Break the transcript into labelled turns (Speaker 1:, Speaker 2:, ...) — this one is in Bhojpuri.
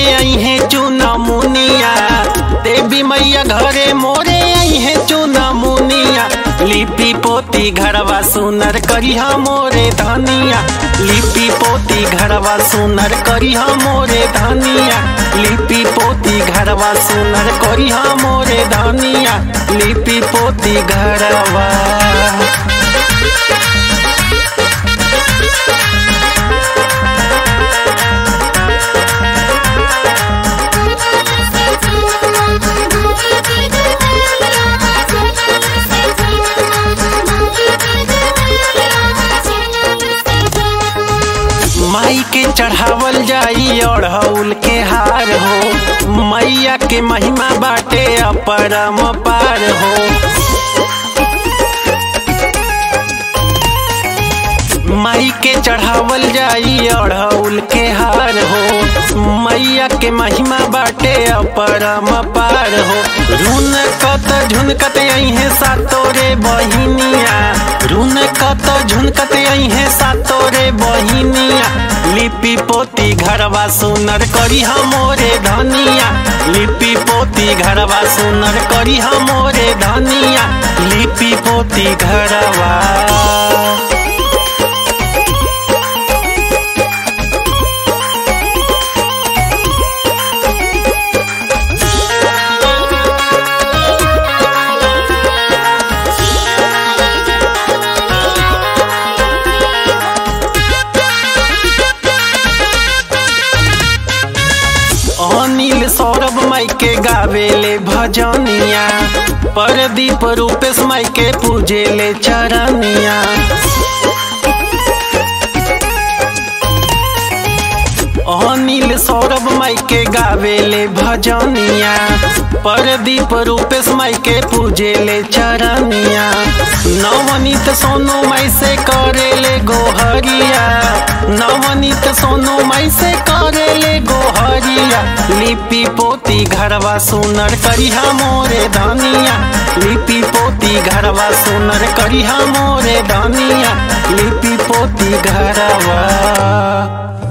Speaker 1: आई है चूना मुनिया देवी मैया घरे मोरे आई है चूना मुनिया लिपि पोती घरवा सुनर करिहा मोरे धनिया लिपि पोती घरवा सुनर करिहा मोरे धनिया लिपि पोती घरवा सुनर करिहा मोरे धनिया लिपि पोती घरवा माई के चढ़ावल जाई अढ़ौल के हार हो मैया के महिमा बाटे अपरम पार हो माई के चढ़ावल जाई अढ़ौल के हार हो मैया के महिमा बाटे अपरम पार हो रुन कत झुनकत आई है सातोरे बहिनिया रुन कत झुनकत आई है सातोरे बहिनिया लिपि पोती घरवा सुनर करी मोरे धनिया लिपि पोती घरवा सुनर करी मोरे धनिया लिपि पोती घरवा अनिल सौरभ माई के गावेले भजनिया परदीप रूपेश माई के पूजेले चरनिया अनिल सौरभ माई के गावेले भजनिया परदीप रूपेश माई के पूजेले चरनिया नवनीत सोनू माई से करेले गोहरिया नवनीत सोनू माई से करेले गोहरिया लिपि पोती घरवा सुनर करिहा मोरे धनिया लिपि पोती घरवा सुनर करिहा मोरे धनिया लिपि पोती घरवा